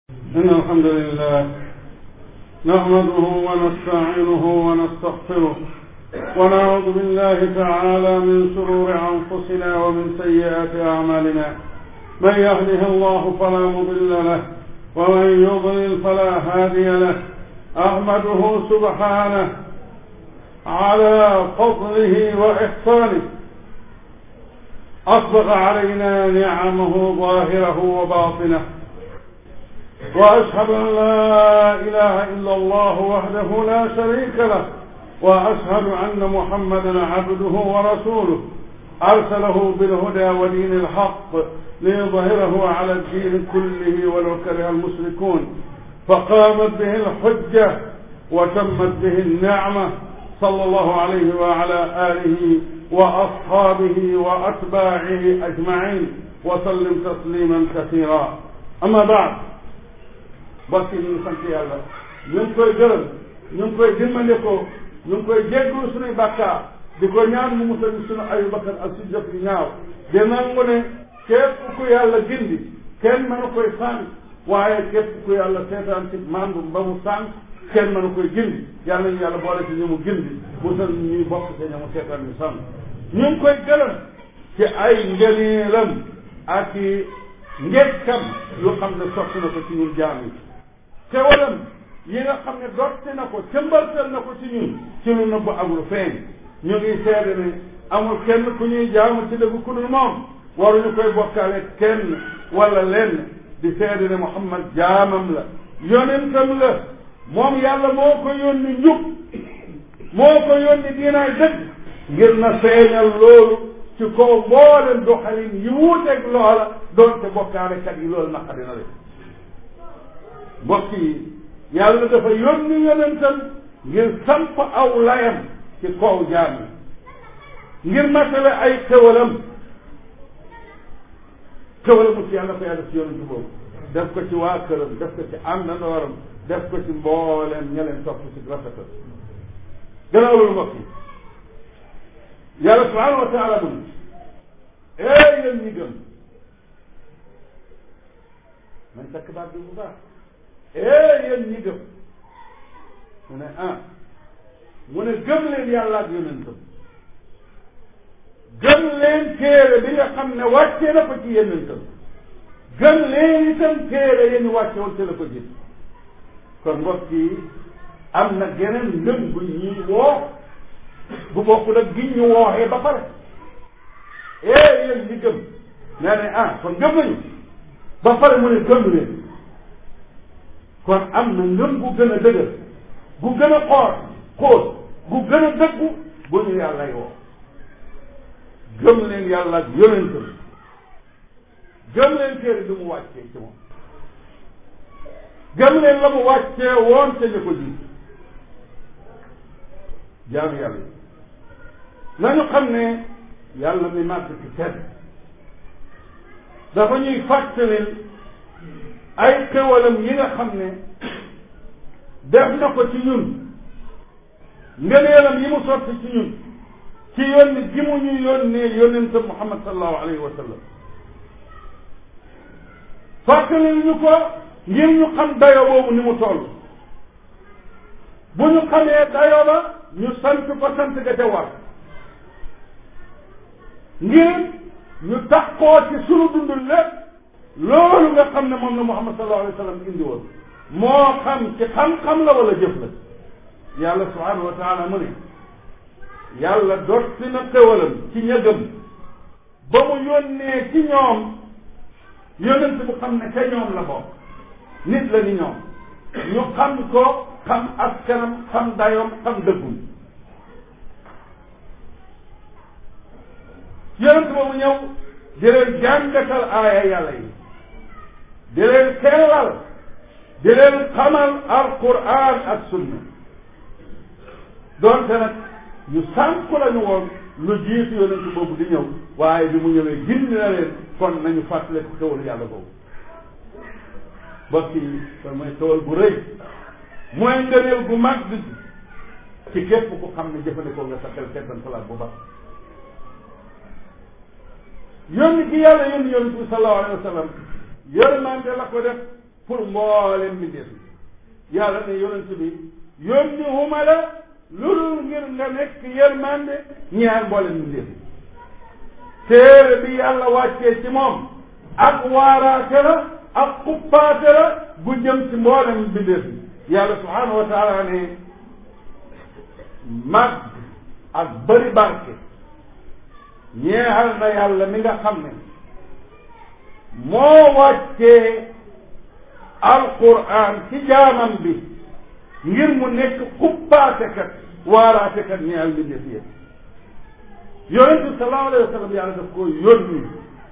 إن الحمد لله نحمده ونستعينه ونستغفره ونعوذ بالله تعالى من شرور أنفسنا ومن سيئات أعمالنا من يهده الله فلا مضل له ومن يضلل فلا هادي له أحمده سبحانه على فضله وإحسانه أسبغ علينا نعمه ظاهره وباطنه وأشهد أن لا إله إلا الله وحده لا شريك له وأشهد أن محمدا عبده ورسوله أرسله بالهدى ودين الحق ليظهره على الدين كله ولو كره المشركون فقامت به الحجة وتمت به النعمة صلى الله عليه وعلى آله وأصحابه وأتباعه أجمعين وسلم تسليما كثيرا أما بعد bokk yi ñu ngi sant yàlla ñu ngi koy gërëm ñu ngi koy dimbandikoo ñu ngi koy jégglu suñuy bàkkaar di ko ñaan mu musal suñu ayu bakkan ak suñu jëf yu ñaaw di nangu ne képp ku yàlla gindi kenn mënu koy sànq waaye képp ku yàlla seetaan ci mandu ba mu sànq kenn mënu koy gindi yàlla ñu yàlla boole ci ñu mu gindi musal ñuy bokk ci ña mu seetaan ñu sànq ñu ngi koy gërëm ci ay ngëneelam ak i ngekkam yu xam ne sotti na ko ci ñun jaam yi tewalam yi nga xam ne dotti na ko cëmbartal na ko ci ñun ci lu nëbb ak lu feeñ ñu ngi seede ne amul kenn ku ñuy jaamu ci dëgg ku dul moom waruñu koy bokkaale kenn wala lenn di seede ne Muhammad jaamam la yonentam la moom yàlla moo ko yónni njub moo ko yónni diinaay dëgg ngir na feeñal loolu ci kaw mboolem doxalin yi wuuteeg loola doonte bokkaalekat yi loolu naqari na leen mbokk yi yàlla dafa yónni yonentam ngir samp aw layam ci kaw jaam yi ngir matale ay xewalam xewalam ci yàlla ko yàlla ci yonentu boobu def ko ci waa këram def ko ci àndandooram def ko ci mbooleem ña leen topp ci rafetal gannaaw loolu mbokk yi yàlla subhanahu wa taala mun ee yéen ñi gëm man takk baat bi bu baax ee yéen ñi gëm mu ne ah mu ne gëm leen yàlla ak yonentam gëm leen téere bi nga xam ne wàccee na ko ci yonentam gëm leen itam téere yéen ñu wàcce woon te la ko gis kon mbokk yi am na geneen ngëm bu ñuy woo bu bokkul ak gi ñu wooxee ba pare ee yéen ñi gëm nee ne ah kon gëm nañu ba pare mu ne gëm leen kon am na ngëm gu gën a dëgër gu gën a xoor xóot gu gën a dëggu bu ñu yàllay woo gëm leen yàlla ak yonentam gëm leen téere bi mu wàccee ci moom gëm leen la mu wàccee woon te ñu ko ji jaamu yàlla yi nañu xam ne yàlla mi màgg ci tedd dafa ñuy fàttalil ay xewalam yi nga xam ne def na ko ci ñun ngëneelam yi mu sotti ci ñun ci yónni gi mu ñu yónnee yónnentam Muhammad sallallahu alayhi wa sallam fàttalil ñu ko ngir ñu xam dayo boobu ni mu toll bu ñu xamee dayo ba ñu sant ko sant ga ca war ngir ñu taxoo ci sunu dund lépp loolu nga xam ne moom la Muhammad sallallahu alayhi wa sallam indi woon moo xam ci xam-xam la wala jëf la yàlla subhanahu wa taala mu ne yàlla dotti na xewalam ci ñëgëm ba mu yónnee ci ñoom yónnent bu xam ne ca ñoom la bokk nit la ni ñoom ñu xam ko xam askanam xam dayoom xam dëggum yonent boobu ñëw di leen jàngatal aaya yàlla yi di leen sellal di leen xamal alquran ak sunna doonte nag ñu sànku lañu woon lu jiitu yonent boobu di ñëw waaye bi mu ñëwee gindi na leen kon nañu fàttale ko xewal yàlla boobu mbokk yi kon mooy xewal bu rëy mooy ngëneel gu mag bi ci képp ku xam ne jëfandikoo nga sa xel settan salaat bu baax yónni gi yàlla yónni yonent bi sallallahu alayhi wa sallam yërmande la ko def pour mboolem mbindeef yàlla ne yonent bi yónni huma la lu dul ngir nga nekk yërmande ñeel mboolem mbindeef téere bi yàlla wàccee ci moom ak waaraate la ak xuppaate la bu jëm ci mboolem mbindeef yàlla subhanahu wa taala ne mag ak bëri barke ñeexal na yàlla mi nga xam ne moo wàccee alquran ci jaamam bi ngir mu nekk xuppaatekat waaraatekat ñeexal bi def yëpp yonent bi sallallahu alayhi wa sallam yàlla daf ko yónni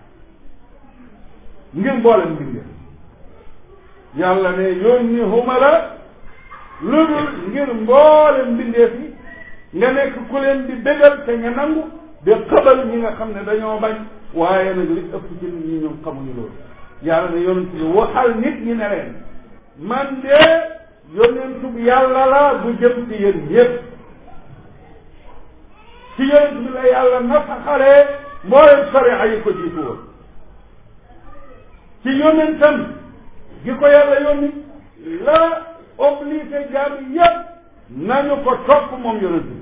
ngir mboolem mbindeef yàlla ne yónni huma la lu dul ngir mboolem mbindeef yi nga nekk ku leen di bégal te nga nangu di xabal ñi nga xam ne dañoo bañ waaye nag li ëpp ci nit ñi ñoom xamuñu loolu yàlla ne yonent bi waxal nit ñi ne leen man de yonentub yàlla la bu jëm ci yéen yépp ci yonent bi la yàlla nasaxalee mboolem sariya yi ko jiitu woon ci yonentam gi ko yàlla yónni la obligé jaam yépp nañu ko topp moom yonent bi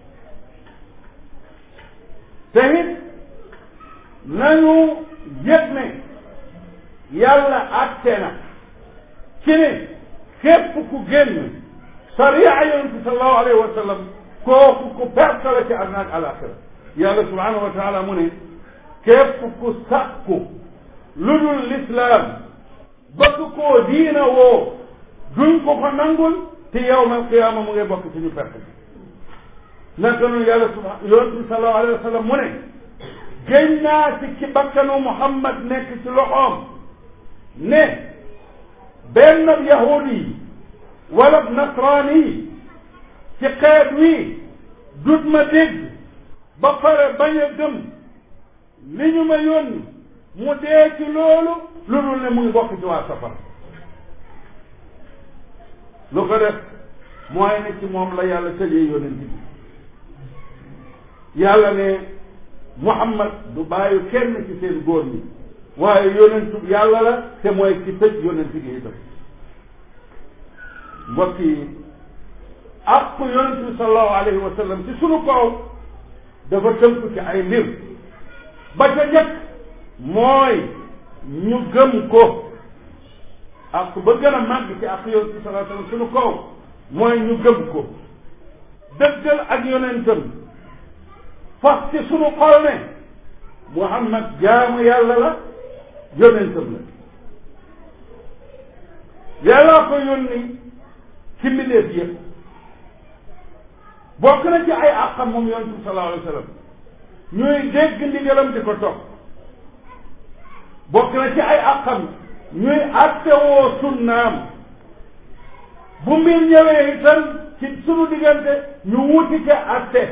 te it nañu yëg ne yàlla àtte na ci ne képp ku génn sariya yonent bi sallallahu alayhi wa sallam kooku ku perte la ci àdduna ak alaxira yàlla subhanahu wa taala mu ne képp ku sàkku lu dul lislaam bëgg koo diina woo duñ ko ko nangul te yawmal qiyaama mu ngi bokk ci ñu perte naka noonu yàlla subha yonent bi sallallahu alayhi wa sallam mu ne génn naa ci ci bakkanu Muhammad nekk ci loxoom ne benn yahudi yi wala nasraani yi ci xeet wi dut ma dégg ba pare bañ a gëm li ñu ma yónni mu dee ci loolu lu dul ne mu ngi bokk ci waa safara lu ko def mooy ne ci moom la yàlla tëjee yonent bi yàlla ne Muhammad du bàyyi kenn ci seen góor ñi waaye yonentu yàlla la te mooy ki tëj yonent gi itam mbokk yi ak yonent bi sallallahu alayhi wa sallam ci sunu kaw dafa tënku ci ay mbir ba ca njëkk mooy ñu gëm ko ak ba gën a màgg ci ak yonent bi sallallahu alayhi wa sallam sunu kaw mooy ñu gëm ko dëggal ak yonentam fas ci sunu xol ne Muhammad jaamu yàlla la yonentam la yàllaa ko yónni ci mbindeef yëpp bokk na ci ay àqam moom yonent bi sallallahu alayhi wa sallam ñuy dégg ndigalam di ko topp bokk na ci ay àqam ñuy attewoo sunnaam bu mbir ñëwee itam ci sunu diggante ñu wuti ca atte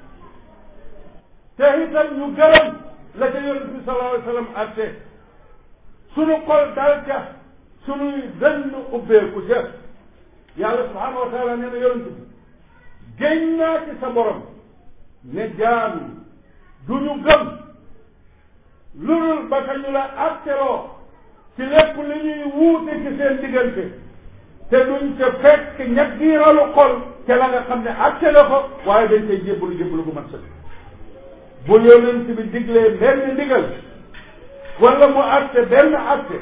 te itam ñu gërëm la ca yonent bi sallallahu alayhi wa sallam atte sunu xol dal ca sunuy dënn ubbeeku ca yàlla subhanahu wa taala nee na yonent bi géñ naa ci sa borom ne jaam du ñu gëm lu dul ba ka ñu la atteloo ci lépp li ñuy wuute ci seen diggante te duñ ca fekk ñaggiiralu xol te la nga xam ne atte la ko waaye dañ koy jébbalu jébbalu gu mat sëkk bu yonent bi diglee benn ndigal wala mu atte benn atte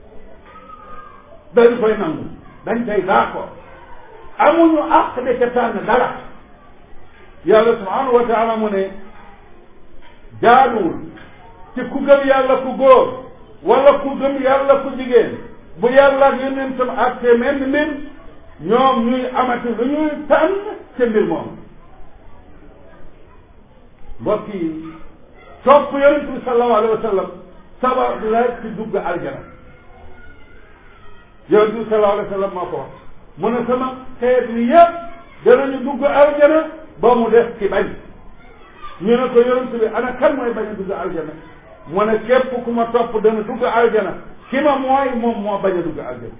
dañ koy nangu dañ koy d'accord amuñu àq de ca tànn dara yàlla subhanahu wa taala mu ne jaaduwul ci ku gëm yàlla ku góor wala ku gëm yàlla ku jigéen bu yàlla ak yonentam àtte menn mbir ñoom ñuy amati lu ñuy tànn ca mbir moom mbokk yi topp yonent bi sallallahu alayhi wa sallam sabab la ci dugg aljana yonent bi sallallahu alayhi wa sallam moo ko wax mu ne sama xeet wi yëpp danañu dugg aljana ba mu def ci bañ ñu ne ko yonent bi ana kan mooy bañ a dugg aljana mu ne képp ku ma topp dana dugg aljana ki ma mooy moom moo bañ a dugg aljana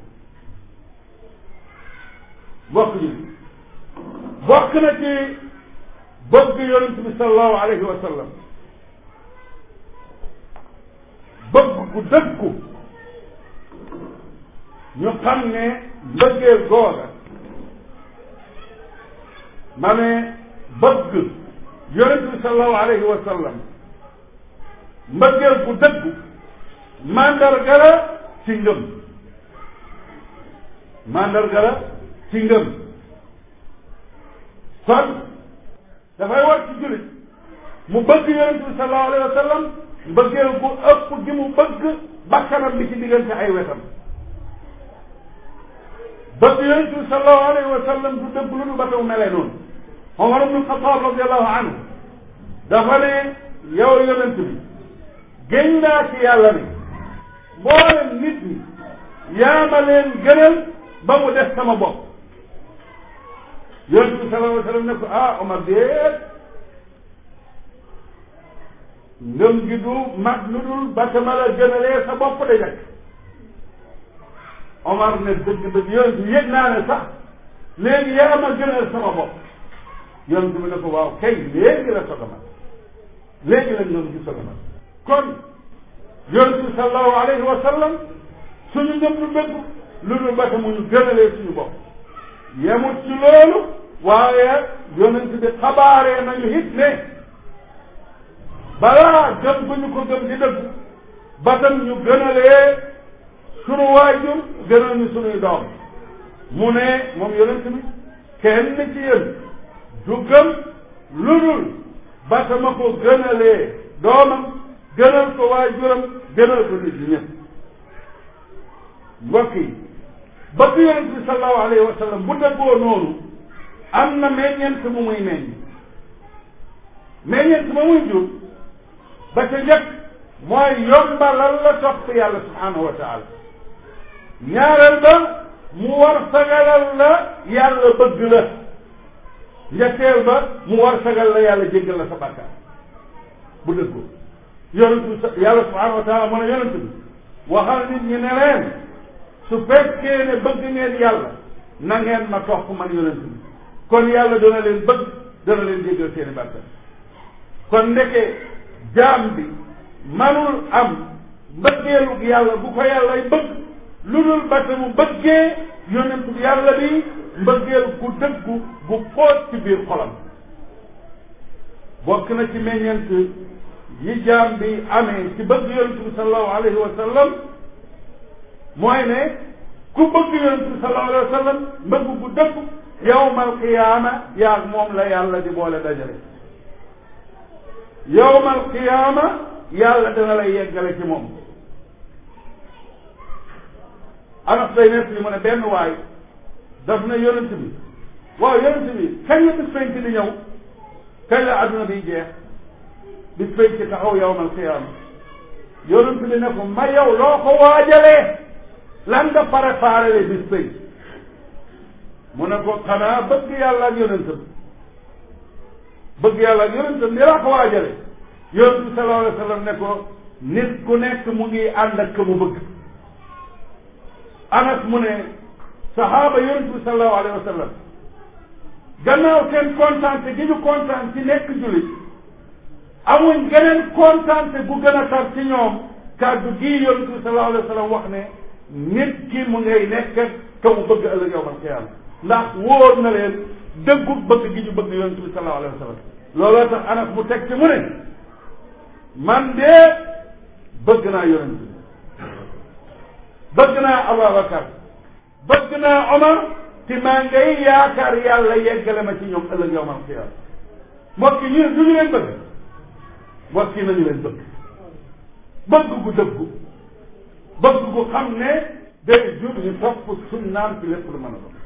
bokk ji bokk na ci bëgg yonent bi sallallahu alayhi wa sallam bëgg gu dëggu ñu xam ne mbëggeel googa ma ne bëgg yonent bi sallallahu alayhi wa sallam mbëggeel bu dëggu mandarga la ci ngëm mandarga la ci ngëm kon dafay war ci jullit mu bëgg yonent bi sallallahu alayhi wa sallam mbëggeel bu ëpp gi mu bëgg bakkanam bi ci diggante ay wetam bëgg yonent bi sallallahu alayhi wa sallam du dëgg lu du ba taw melee noonu Omar ibn Xataab radiallahu anhu dafa ne yow yonent bi géñ naa ci yàlla ne mboolem nit ñi yaa ma leen gënal ba mu def sama bopp yonent bi sallallahu alayhi wa sallam ne ko ah Omar déet ngëm gi du mag lu dul ba sama la gënalee sa bopp de jëkk Omar ne dëgg dëgg yonent bi yëg naa ne sax léegi yaa ma gënal sama bopp yonent bi ne ko waaw kay léegi la soog a mat léegi la ngëm gi soog a mat kon yonent bi sallallahu alayhi wa sallam suñu ngëm du dëgg lu dul ba mu ñu gënalee suñu bopp yemut ci loolu waaye yonent bi xabaaree nañu it ne balaa gëm bu ñu ko gëm di dëgg ba tam ñu gënalee sunu waajur gënal ñu sunuy doom mu ne moom yonent bi kenn ci yéen du gëm lu dul ba sama ko gënalee doomam gënal ko waajuram gënal ko nit ñi ñëpp mbokk yi bëgg yonent bi sallallahu alayhi wa sallam bu dëggoo noonu am na meññeent mu muy meññ meññeent ma muy jur ba ca njëkk mooy yombalal la topp yàlla subhanahu wa taala ñaareel ba mu war sagalal la yàlla bëgg la ñetteel ba mu war sagal la yàlla jéggal la sa bàkkaar bu dëggoo yonent bi yàlla subhanahu wa taala mu ne yonent bi waxal nit ñi ne leen su fekkee ne bëgg ngeen yàlla na ngeen ma topp man yonent bi kon yàlla dana leen bëgg dana leen jéggal seeni bàkkaar kon ndeke jaam bi manul am mbëggeelu yàlla bu ko yàllay bëgg lu dul ba te mu bëggee yonent bi yàlla bi mbëggeel gu dëggu gu xóot ci biir xolam bokk na ci meññeent yi jaam bi amee ci bëgg yonent bi sallallahu alayhi wa sallam mooy ne ku bëgg yonent bi sallallahu alayhi wa sallam mbëgg gu dëggu yawmal qiyaama yaag moom la yàlla di boole dajale yawmal qiyaama yàlla dana lay yeggale ci moom anas day nekk li mu ne benn waay daf na yonent bi waaw yonent bi kañ la bis penc di ñëw kañ la adduna biy jeex bis penc taxaw yawmal qiyaama yonent bi ne ko ma yow loo ko waajalee lan nga préparé le bis penc mu ne ko xanaa bëgg yàlla ak yonentam bëgg yàlla ak yonentam ni laa ko waajale yonent bi sallallahu alayhi wa sallam ne ko nit ku nekk mu ngi ànd ak mu bëgg anas mu ne saxaaba yonent bi sallallahu alayhi wa sallam gannaaw seen kontaante gi ñu kontaan ci nekk jullit amuñ geneen kontaante bu gën a tar ci ñoom kàddu gii yonent bi sallallahu alayhi wa sallam wax ne nit ki mu ngay nekk ka mu bëgg ëllëg yawmal qiyaama ndax wóor na leen dëggu bëgg gi ñu bëgg yonent bi sallallahu alayhi wa sallam looloo tax anas mu teg ci mu ne man de bëgg naa yonent bi bëgg naa Abubakar bëgg naa Omar te maa ngay yaakaar yàlla yeggale ma ci ñoom ëllëg yawmal qiyaama mbokk yi ñu du ñu leen bëgg mbokk yi nañu leen bëgg bëgg gu dëggu bëgg gu xam ne day jur ñu topp sunnaam ci lépp lu mën a doon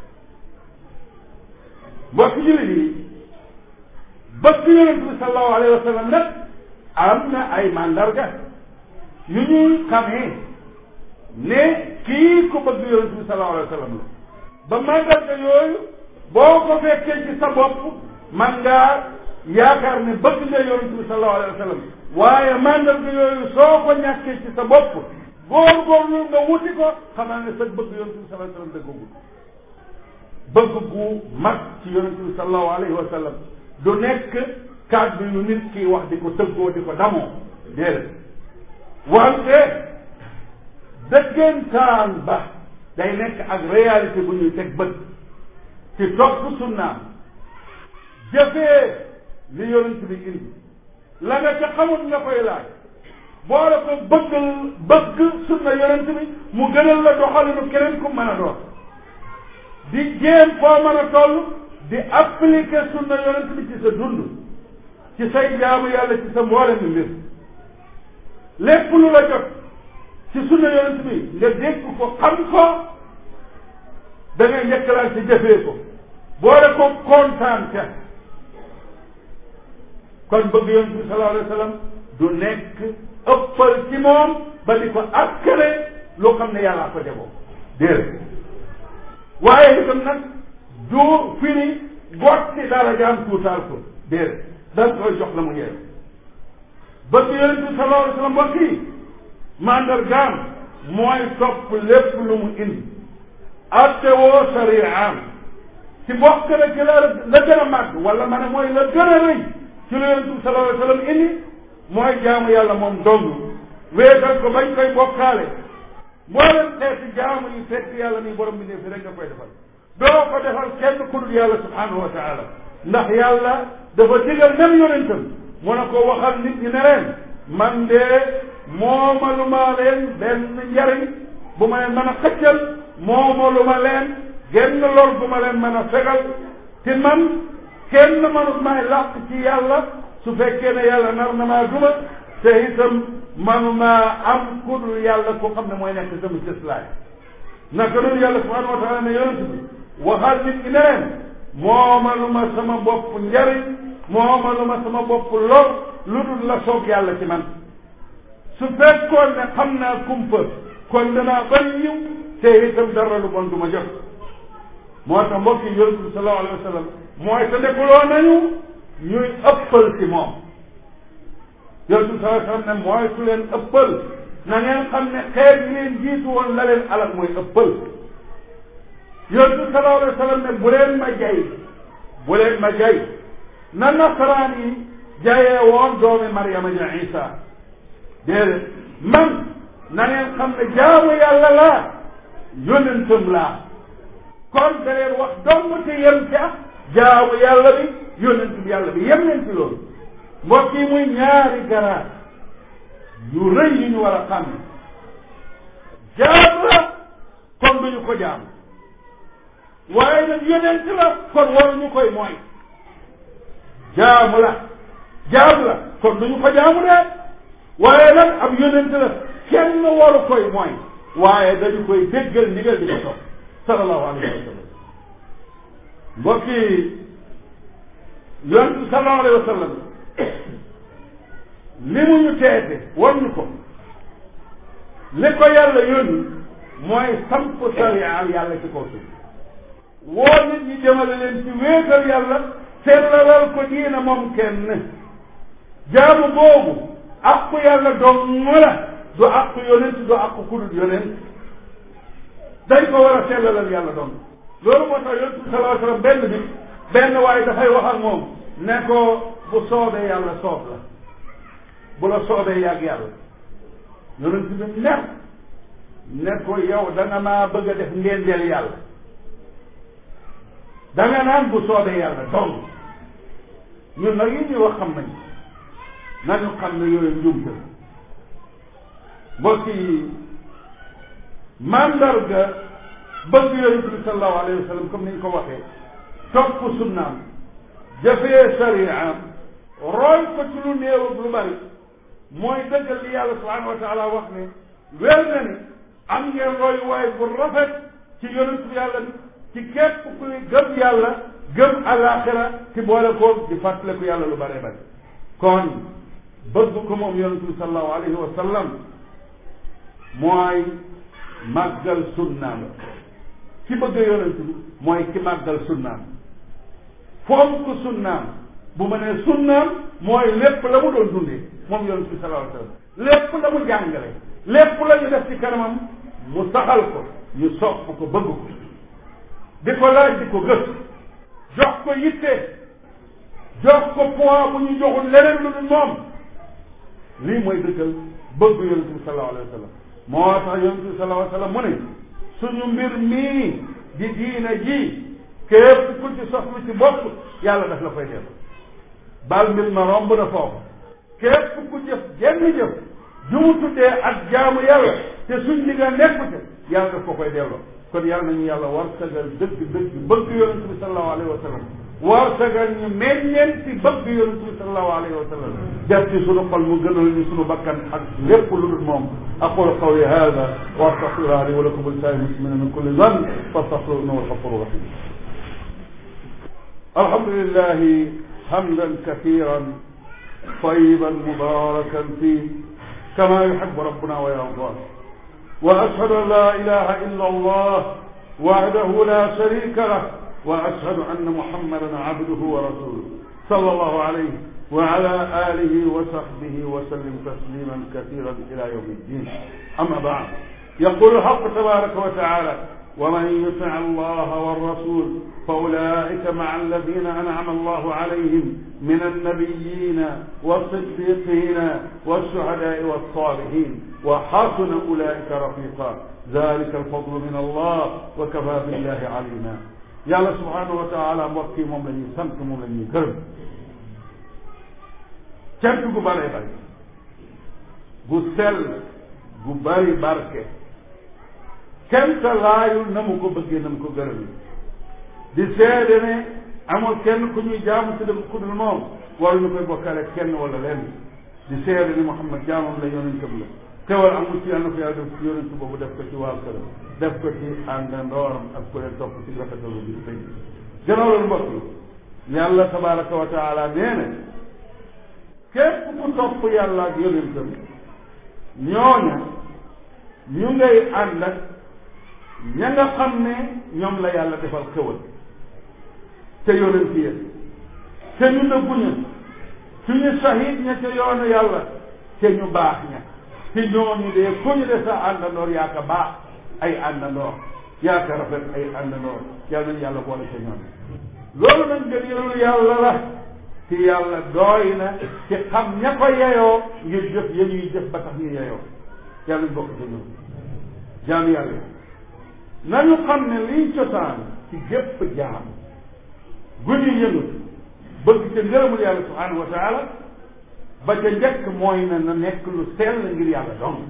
mbokk jullit yi bëgg yonent bi sallallahu alayhi wa sallam nag am na ay mandarga yu ñuy xamee ne kii ko bëgg yonent bi sallallahu alayhi wa sallam la ba mandarga yooyu boo ko fekkee ci sa bopp man ngaa yaakaar ne bëgg nga yonent bi sallallahu alayhi wa sallam waaye mandarga yooyu soo ko ñàkkee ci sa bopp góorgóorlu nga wuti ko xamaa ne sa bëgg yonent bi sallallahu alayhi wa sallam dëggagul bëgg gu mag ci yonent bi sallallahu alayhi wa sallam du nekk kàddu yu nit ki wax di ko tëggoo di ko damoo déedéet wante dëggantaan ba day nekk ak réalité bu ñuy teg bët ci topp sunnaam jëfee li yonent bi indi la nga ca xamut nga koy laaj boole ko bëgg bëgg sunna yonent bi mu gënal la doxalinu keneen ku mën a doon di jéem foo mën a toll di appliquer sunna yonent bi ci sa dund ci say jaamu yàlla ci sa mboole mi mbir lépp lu la jot ci sunna yonent bi nga dégg ko xam ko da ngay njëkkalaan ci jëfee ko boole ko kontaan ca kon bëgg yonent bi sallallahu alayhi wa sallam du nekk ëppal ci moom ba di ko akkale loo xam ne yàllaa ko jagoo déedéet waaye itam nag du firi gotti dara jaam tuutaal ko déedéet dañ koy jox la mu yeew bëgg yonent bi sallallahu alayhi wa sallam mbokk yi mandargaam mooy topp lépp lu mu indi atte woo sariyaam ci bokk na ci la la gën a màgg wala ma ne mooy la gën a rëy ci lu yonent bi sallallahu alayhi wa sallam indi mooy jaamu yàlla moom dong wéetal ko bañ koy bokkaale mboolem xeeti jaamu yi fekk yàlla nii borom bi ne fi rek nga koy defal doo ko defal kenn ku dul yàlla subhanahu wa taala ndax yàlla dafa digal nem yonentam mu ne ko waxal nit ñi ne leen man de moomaluma leen benn njariñ bu ma leen mën a xëccal moomaluma leen genn lor bu ma leen mën a fegal te man kenn manut maay làq ci yàlla su fekkee ne yàlla nar na maa duma te itam manumaa am ku dul yàlla ko xam ne mooy nekk sama cëslaay naka noonu yàlla subhanahu wa taala ne yonent bi waxal nit ñi ne leen moomaluma sama bopp njariñ moomaluma sama bopp lor lu dul la soog yàlla ci man su fekkoon ne xam naa kumpa kon danaa bari yiw te itam dara lu bon du ma jot moo tax mbokk yi yonent bi sallallahu alayhi wa sallam mooy te nekkuloo nañu ñuy ëppal ci moom yonent bi sallallahu alayhi wa sallam ne mooy su leen ëppal na ngeen xam ne xeet yi leen jiitu woon la leen alal mooy ëppal yonent bi sallallahu alayhi wa sallam ne bu leen ma jay bu leen ma jay na nasaraan yi jayee woon doomi Maryama ja Isa déedéet man na ngeen xam ne jaamu yàlla laa yonentam laa kon da leen wax dong te yem ca jaamu yàlla bi yonent bi yàlla bi yem leen ci loolu mbokk yi muy ñaari garaat yu rëy yu ñu war a xam jaam la kon duñu ko jaam waaye nag yonent la kon waruñu koy mooy jaamu la jaam la kon duñu ko jaamu de waaye nag ab yonent la kenn waru koy mooy waaye dañu koy déggal ndigal di ko topp sallallahu alayhi wa sallam mbokk yi yonent bi sallallahu alayhi wa sallam li mu ñu teete war ñu ko li ko yàlla yónni mooy samp sariyaal yàlla ci kaw suuf woo nit ñi jëmale leen ci wéetal yàlla sellalal ko diina moom kenn jaamu boobu aqu yàlla dong la du aqu yonent du aqu kudut yonent dañ ko war a sellalal yàlla dong loolu moo tax yonent bi sallallahu alayhi wa sallam benn bi benn waaye dafay wax ak moom ne ko bu soobee yàlla soob la bu la soobee yàgg yàlla yonent bi mer ne ko yow da nga maa bëgg a def ngénteel yàlla da nga naan bu soobee yàlla dong ñun nag yi ñuy wax xam nañ nañu xam ne yooyu njumte mbokk yi mandarga bëgg yonent bi sallallahu alayhi wa sallam comme ni ñu ko waxee topp sunnaam jëfee sariyaam roy ko ci lu néew ak lu bari mooy dëggal li yàlla subhanahu wa taala wax ne wér na ni am ngeen roy waay bu rafet ci yonent bi yàlla bi ci képp kuy gëm yàlla gëm alaxira ci boole ko di fàttaliku yàlla lu bare bari kon bëgg ko moom yonent bi sallallahu alayhi wa sallam mooy màggal sunnaam ki bëgg yonent bi mooy ki màggal sunnaam fonk sunnaam bu ma nee sunnaam mooy lépp la mu doon dundee moom yonent bi sallallahu alayhi wa sallam lépp la mu jàngale lépp la ñu def ci kanamam mu saxal ko ñu sopp ko bëgg ko di ko laaj di ko gës jox ko yitte jox ko poids bu ñu joxul leneen lu dul moom lii mooy dëggal bëgg yonent bi sallallahu alayhi wa sallam moo tax yonent bi sallallahu alayhi wa sallam mu ne suñu mbir mii di diina ji képp ku ci soxla ci bopp yàlla daf la koy def bal mbir ma romb na foofu képp ku jëf jenn jëf ju mu tuddee ak jaamu yàlla te suñ digga nekku te yàlla daf ko koy delloo kon yàlla nañu yàlla war sagal dëgg dëgg bëgg yonent bi sallallahu alayhi wa sallam war sagal ñu meññeen ci bëgg yonent bi sallallahu alayhi wa sallam def ci sunu xol mu gënal ñu sunu bakkan ak lépp lu dul moom aqulu qawli hada wa astaghfirullaha li wa lakum wa lisaa'iril muslimina min kulli dhanb fastaghfiruhu innahu huwal ghafurur rahim alhamdulillahi hamdan kathiran طيبا مباركا فيه كما يحب ربنا ويرضاه واشهد ان لا اله الا الله وحده لا شريك له واشهد ان محمدا عبده ورسوله صلى الله عليه وعلى اله وصحبه وسلم تسليما كثيرا الى يوم الدين اما بعد يقول الحق تبارك وتعالى ومن يطع الله والرسول فاولئك مع الذين انعم الله عليهم من النبيين والصديقين والشهداء والصالحين وحسن اولئك رفيقا ذلك الفضل من الله وكفى بالله عليما yàlla subhanahu wa taala mbokk yi moom la ñuy sant moom la ñuy gërëm cant gu bëree bëri gu sell gu bëri barke kenn sa laayul na mu ko bëggee na mu ko gërëm di seede ne amul kenn ku ñuy jaamu si dem ku dul moom waruñu koy bokkale kenn wala lenn di seede ni Muhammad jaamam la yonentam la teewal amul ci yàlla ko yàlla def yonent boobu def ko ci waa këram def ko ci àndandooram ak ku leen topp ci rafetalu bi tey gannaaw loolu mbokk yi yàlla tabaraka wa taala nee na képp ku topp yàlla ak yonentam ñooña ñu ngay ànd ak ña nga xam ne ñoom la yàlla defal xewal te yonent ya te ñu nëbbu ña suñu sahid ña ca yoonu yàlla te ñu baax ña te ñooñu de ku ñu de sa àndandoor yaa ka baax ay àndandoor yaa ka rafet ay àndandoor yàlla nañu yàlla boole ca ñoom loolu nag ngëneelu yàlla la te yàlla dooy na ci xam ña ko yeyoo ngir jëf ya ñuy jëf ba tax ñu yeyoo yàlla ñu bokk ca ñoom jaam yàlla nañu xam ne liy cosaan ci gépp jaam gu ñu yëngu bëgg ca ngërëmul yàlla subhanahu wa taala ba ca njëkk mooy na na nekk lu sell ngir yàlla dong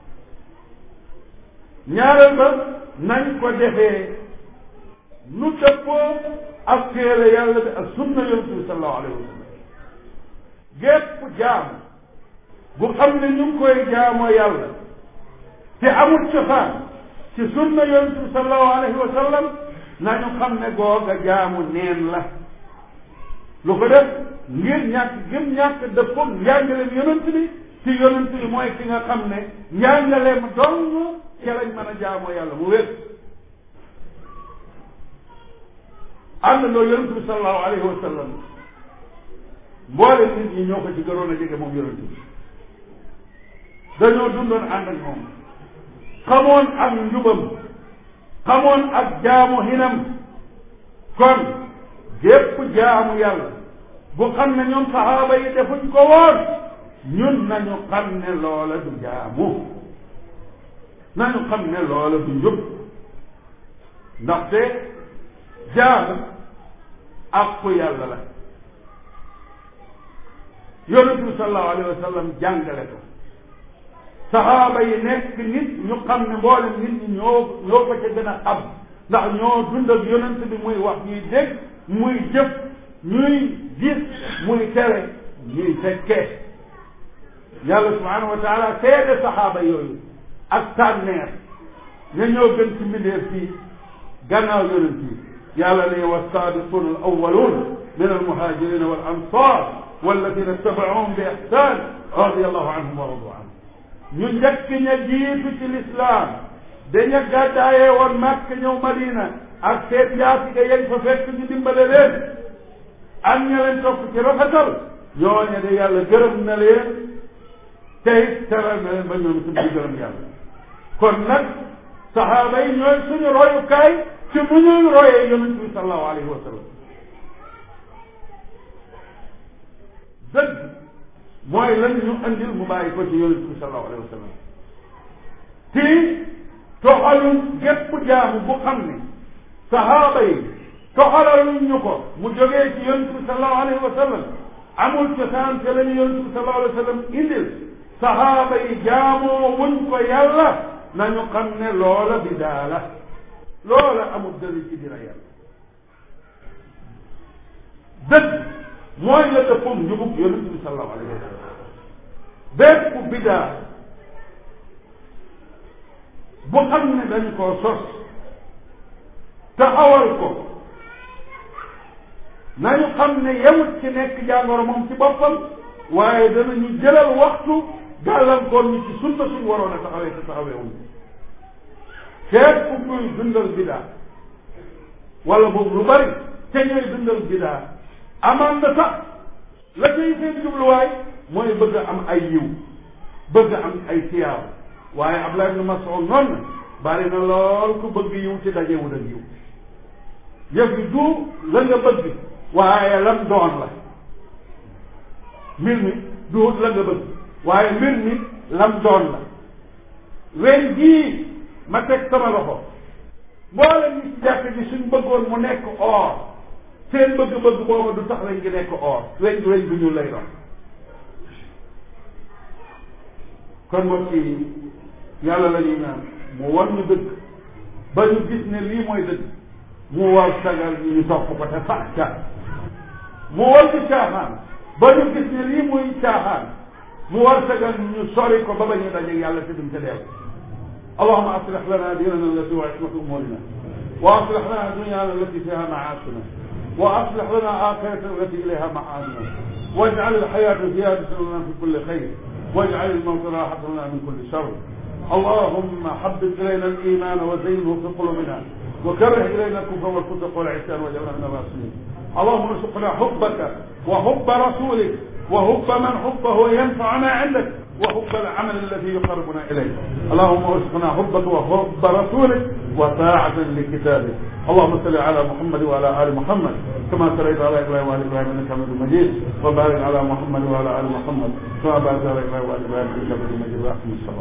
ñaareel ba nañ ko defee nu dëppoo ak téere yàlla bi ak sunna yonent bi sallallahu alayhi wa sallam gépp jaam bu xam ne ñu ngi koy jaamoo yàlla te amul cosaan ci sunna yonent bi sallallahu alayhi wa sallam nañu xam ne googa jaamu neen la lu ko def ngir ñàkk gëm ñàkk dëppoo njàngaleem yonent bi ci yonent bi mooy ki nga xam ne njàngaleem dong ci lañ mën a jaamoo yàlla mu wér ànd loo yonent bi sallallahu alayhi wa sallam mboole nit ñi ñoo ko ci gënoon a jege moom yonent bi dañoo dundoon ànd ak moom xamoon ak njubam xamoon ak jaamu hinam kon gépp jaamu yàlla bu xam ne ñoom saxaaba yi defuñ ko woon ñun nañu xam ne loola du jaamu nañu xam ne loola du njub ndaxte jaamu àqu yàlla la yonent bi sallallahu alayhi wa sallam jàngale ko saxaaba yi nekk nit ñu xam ne mboolem nit ñi ñoo ñoo ko ca gën a xam ndax ñoo dund ak yonent bi muy wax ñuy dégg muy jëf ñuy gis muy tere ñuy fekkee yàlla subhanahu wa taala seede saxaaba yooyu ak tànneer ña ñoo gën ci mbindeef fii gannaaw yonent yi yàlla ne wasaabiquna al awwalun min almuhajirina wal ansar walladina tabacuhum bi ixsan radiallahu anhum wa radu anhum ñu njëkk ña jiitu ci lislaam daña gàddaayee woon màkk ñëw madina ak seen njaatige yañ fa fekk ñu dimbale leen ak ña leen topp ci rafetal ñooñe de yàlla gërëm na leen tey teral na leen ba ñoom itam di gërëm yàlla kon nag saxaaba yi ñooy suñu royukaay ci mu ñuy royee yonent bi sallallahu alayhi wa sallam dëgg mooy lan ñu andil mu bàyyi ko ci yonent bi sallallahu alayhi wa sallam ti toxaluñ gépp jaamu bu xam ne sahaaba yi toxalaluñ ñu ko mu jógee ci yonent bi sallallahu alayhi wa sallam amul cosaan te lañu yonent bi sallallahu alayhi wa sallam indil sahaaba yi jaamoo wuñ ko yàlla nañu xam ne loola bidaa la loola amul dalil ci dina yàlla dëgg mooy la dëppum njubug yonent bi sallallahu alayhi wa sallam bépp bidaa bu xam ne dañ koo sos taxawal ko nañu xam ne yemut ci nekk jàngoro moom ci boppam waaye danañu jëlal waxtu gàllankoor ñu ci sunna suñ waroon a taxawee te taxawee wuñ feet ku kuy dundal bidaa wala boobu lu bari te ñooy dundal bidaa amaan na sax la cay seen jubluwaay mooy bëgg am ay yiw bëgg am ay tiyaaw waaye Abdullah ibn Mas'ud noonu na bari na lool ku bëgg yiw ci dajewul ak yiw yëf yi du la nga bëgg waaye lam doon la mbir mi du la nga bëgg waaye mbir mi lam doon la wen jii ma teg sama loxo mboolem ñi ci jàkk ji suñ bëggoon mu nekk or seen bëgg-bëgg boobu du tax weñ gi nekk or weñ weñ bu ñuul lay doon kon mbokk yi yàlla la ñuy naan mu wan ñu dëgg ba ñu gis ne lii mooy dëgg mu war sagal ñu ñu topp ko te sax ca mu war ñu caaxaan ba ñu gis ne lii muy caaxaan mu war sagal ñu sori ko ba ba ñu dajeeg yàlla te duñ ca deew allahuma aslih lana dinana allati wa ismatu umurina wa aslih lana dunyana allati fiha maasina wa aslih lana akhirata allati ilayha maadina waj'al alhayata ziyadatan lana fi kulli khayr واجعل الموت راحة لنا من كل شر اللهم حبب إلينا الإيمان وزينه في قلوبنا وكره إلينا الكفر والفسق والعصيان واجعلنا من الراشدين اللهم ارزقنا حبك وحب رسولك وحب من حبه ينفعنا عندك وحب العمل الذي يقربنا إليك اللهم ارزقنا حبك وحب رسولك وطاعة لكتابك اللهم صل على محمد وعلى آل محمد كما صليت على إبراهيم وعلى إبراهيم إنك حميد مجيد وبارك على محمد وعلى آل محمد كما باركت على إبراهيم وعلى إبراهيم إنك حميد مجيد وأقم الصلاة